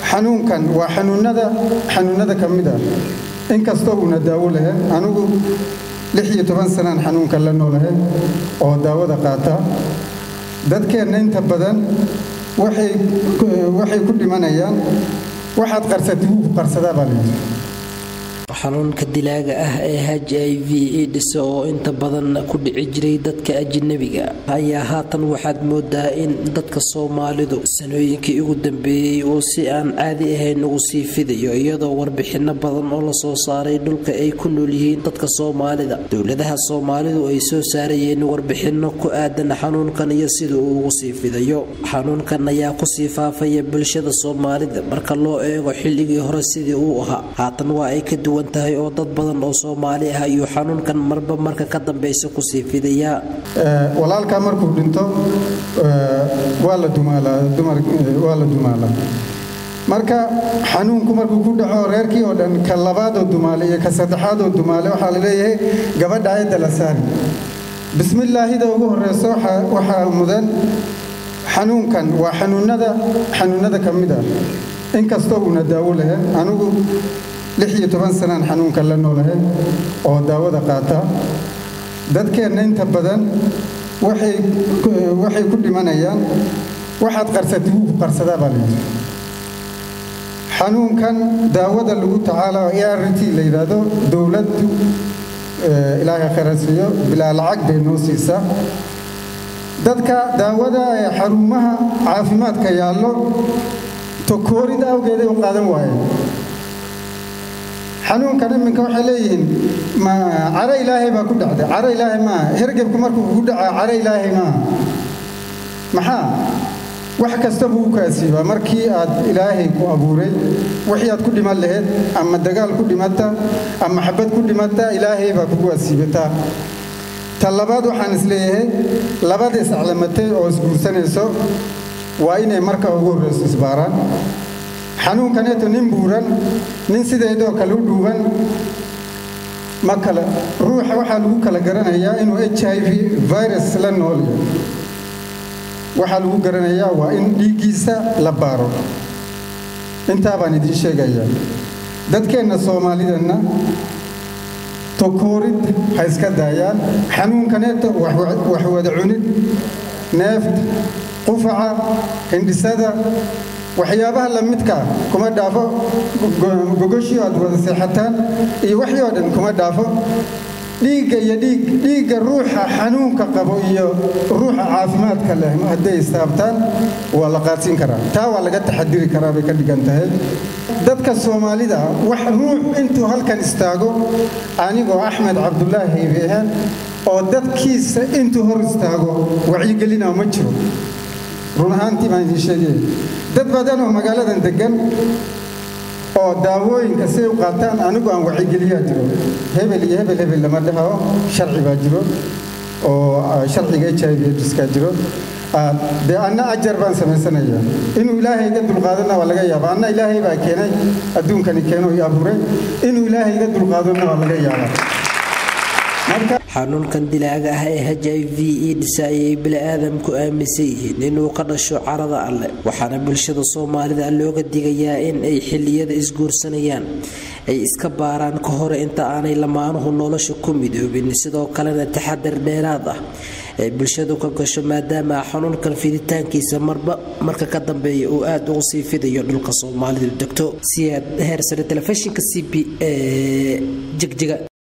xanuunkan waa xanuunada xanuunada ka mid ah inkastoo uuna daawo lahayn anigu lix iyo toban sanaan xanuunkan la noolahay oo daawada qaata dadkeenna inta badan waxay ku dhimanayaan waxaad qarsatay wuu ku qarsadaa baa layidhi xanuunka dilaaga ah ee h i v aids oo inta badan ku dhici jiray dadka ajnabiga ayaa haatan waxaad moodaa in dadka soomaalidu sanooyinkii ugu dambeeyey uu si aan caadi ahayn ugu sii fidayo iyadoo warbixino badan oo lasoo saaray dhulka ay ku nool yihiin dadka soomaalida dowladaha soomaalidu ay soo saarayeen warbixino ku aadan xanuunkan iyo sida uu ugu sii fidayo xanuunkan ayaa kusii faafaya bulshada soomaalida marka loo eego xilligii hore sidii uu ahaa haatan waa ay ka duwan tahay oo dad badan oo soomaali ah ayuu xanuunkan marba marka ka dambeysa kusii fidayaa walaalkaa markuu dhinto waa la dumaalawaa la dumaalaa marka xanuunku markuu ku dhaco reerkii oo dhan ka labaadoo dumaale iyo ka saddexaadoo dumaale waxaa la leeyahay gabadha ayadda la saari bismillaahida ugu horeyso waxaa mudan xanuunkan waa xanuunada xanuunada ka mid ah inkastoo uuna daawo lahayn anigu lix iyo toban sanaan xanuunkan la noolahay oo daawada qaata dadkeenna inta badan waxay ku dhimanayaan waxaad qarsatay wuu ku qarsadaa baa layidhi xanuunkan daawada lagu tacaala e r t la yidhaahdo dowladdu ilaahay khayrasiiyo bilaa lacag bay noo siisaa dadka daawada ee xarumaha caafimaadka yaallo tokoorid awgeeday u qaadan waayeen xanuunkan iminka waxay leeyihiin caro ilaahay baa ku dhacday caro ilaahay maaha hergebku markuu kugu dhacaa caro ilaahay maaha maxaa wax kasta buu u kaasiibaa markii aad ilaahay ku abuuray wixii aad ku dhiman lahayd ama dagaal ku dhimata ama xabad ku dhimata ilaahay baa kugu asiibataa ta labaad waxaan isleeyahay labada isaclamatay oo isguursanayso waa inay marka ugu horreyso isbaaraan xanuunkaneeto nin buuran nin sideedoo kale u dhuuban ma kale ruuxa waxaa lagu kala garanayaa inuu h i v virus la noolyahay waxaa lagu garanayaa waa in dhiiggiisa la baaro intaa baan idiin sheegayaa dadkeenna soomaalidanna tokoorid ha iska daayaan xanuunkaneeto wax wada cunid neefta qufaca hindhisada waxyaabaha lamidkaa kuma dhaafo gogoshii aad wada seexataan iyo waxii oo dhan kuma dhaafo dhiigga iyo dhiigga ruuxa xanuunka qabo iyo ruuxa caafimaadka leh hadday istaabtaan waa la qaadsiin karaa taa waa laga taxadiri karaa bay ka dhigan tahay dadka soomaalida wax ruux intuu halkan istaago anigoo axmed cabdulaahi haybeehaan oo dadkiisa intuu hor istaago wacyigelina ma jiro run ahaantii baan idiin sheegaya dad badan oo magaaladan degan oo daawooyinka siay u qaataan anigu aan wacigeliyaa jiro hebel iyo hebel hebel lama dhaho sharci baa jiro oo sharciga h i v aidskaa jiro dee anna ajar baan samaysanayaa inuu ilaahay iga dulqaadona waa laga yaaba anna ilaahay baa keenay adduunkani keeno i abuuray inuu ilaahay iga dulqaadona waa laga yaabaa xanuunkan dilaaga ah ee h i v aids ayay bili-aadamku aaminsan yihiin inuu ka dhasho carada alleh waxaana bulshada soomaalida looga digayaa in ay xiliyada isguursanayaan ay iska baaraan ka hore inta aanay lamaanuhu nolosha ku midoobin sidoo kalena taxadar dheeraad ah ay bulshadu ka gasho maadaama xanuunkan fiditaankiisa marba marka ka dambeeya uu aada ugu sii fidayo dhulka soomaalidu degto siyaad heersare telefishinka c b ee jegjiga